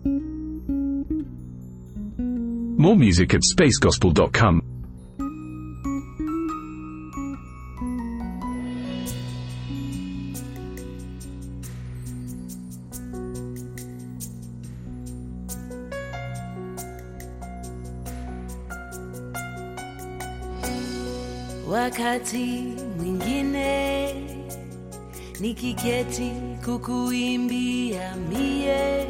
More music at spacegospel.com. Wakati mwingine nikiketi kukuimbia mie,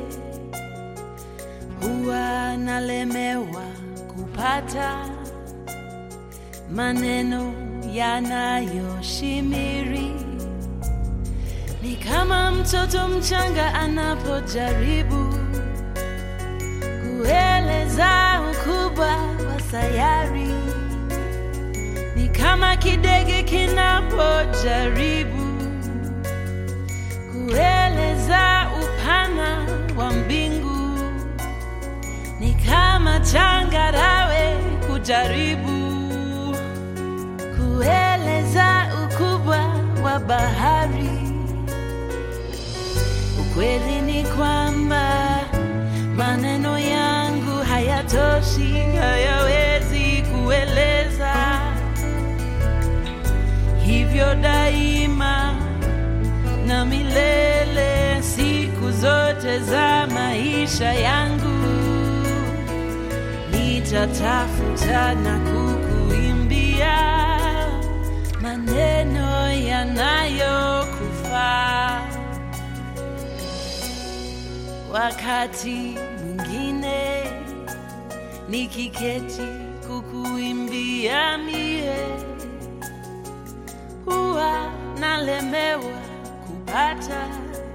huwa nalemewa kupata maneno yanayoshimiri. Ni kama mtoto mchanga anapojaribu kueleza ukubwa wa sayari ni kama kidege kinapojaribu kueleza upana wa mbingu, ni kama changarawe kujaribu kueleza ukubwa wa bahari. Ukweli ni kwamba maneno yangu hayatoshi, hayawezi kueleza hivyo daima na milele, siku zote za maisha yangu nitatafuta na kukuimbia maneno yanayokufaa. Wakati mwingine nikiketi kukuimbia mie huwa nalemewa kupata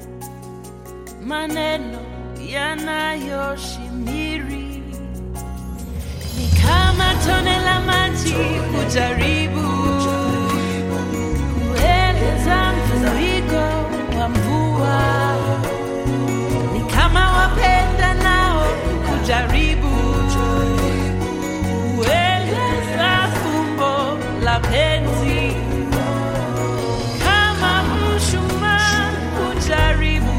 maneno yanayoshimiri, ni kama tone la maji kujaribu kueleza mfuriko wa mvua, ni kama wapenda nao kujaribu kueleza fumbo la penzi kama mshumaa kujaribu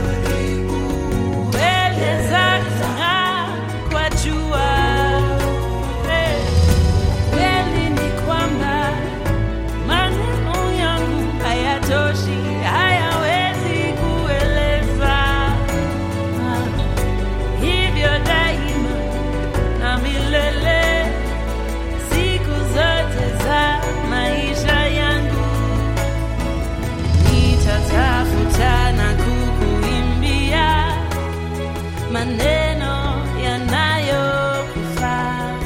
kueleza kung'aa kwa jua. Eh, Kweli ni kwamba maneno yangu hayatoshi, hayawezi kueleza Ah, hivyo daima na milele, siku zote za maisha yangu nitatafuta na kukuimbia maneno yanayokufaa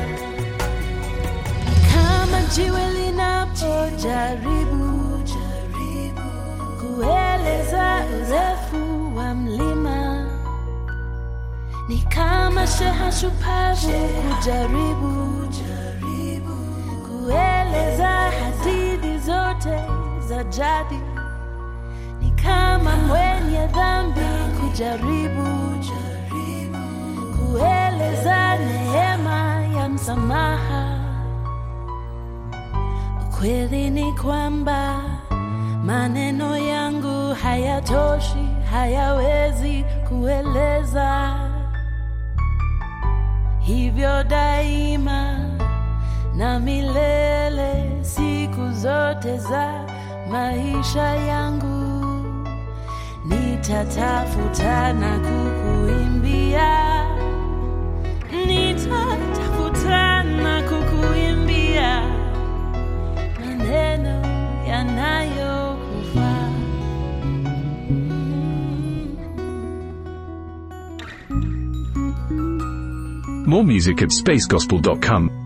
kama jiwe linapojaribu kueleza urefu wa mlima, ni kama sheha shupavu kujaribu kueleza hadithi zote za jadi ni kama mwenye dhambi kujaribu kueleza neema ya msamaha. Ukweli ni kwamba maneno yangu hayatoshi, hayawezi kueleza hivyo daima na milele, siku zote za maisha yangu nitatafuta na kukuimbia, nitatafuta na kukuimbia maneno yanayokufaa. More music at spacegospel.com.